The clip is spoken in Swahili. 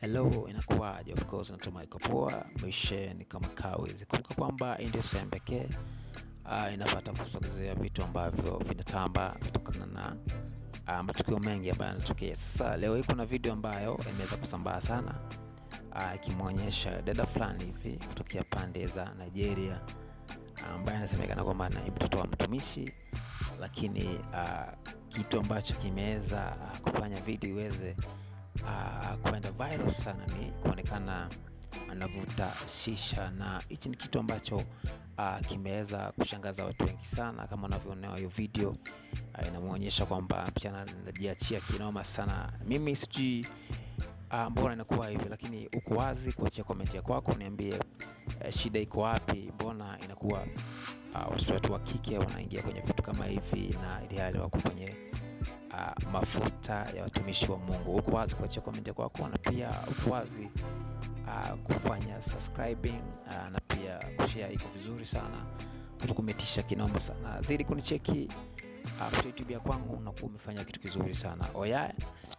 Hello, inakuwaje? Of course natumai iko poa, maisha ni kama kawaida. Kumbuka kwamba hii ndio sehemu pekee uh, inapata kusogezea vitu ambavyo vinatamba kutokana na uh, matukio mengi ambayo yanatokea. Sasa leo hii kuna video ambayo imeweza kusambaa sana uh, ikimwonyesha dada fulani hivi kutokea pande za Nigeria ambaye anasemekana kwamba ni mtoto wa mtumishi, lakini uh, kitu ambacho kimeweza uh, kufanya video iweze uh, kwenda viral sana ni kuonekana anavuta shisha, na hichi ni kitu ambacho uh, kimeweza kushangaza watu wengi sana. Kama unavyoona hiyo video uh, inamwonyesha kwamba msichana anajiachia kinoma sana. Mimi sijui uh, mbona inakuwa hivi, lakini uko wazi kuachia komenti ya kwako, niambie uh, shida iko wapi? Mbona inakuwa uh, watoto wetu wa kike wanaingia kwenye vitu kama hivi na ili hali wako kwenye uh, mafuta ya watumishi wa Mungu. Uko wazi kuachia komenti kwako na pia uko wazi uh, kufanya subscribing uh, na pia kushare, iko vizuri sana, kutukumetisha kinoma sana. Zidi kunicheki uh, YouTube ya kwangu, unakuwa umefanya kitu kizuri sana. Oya,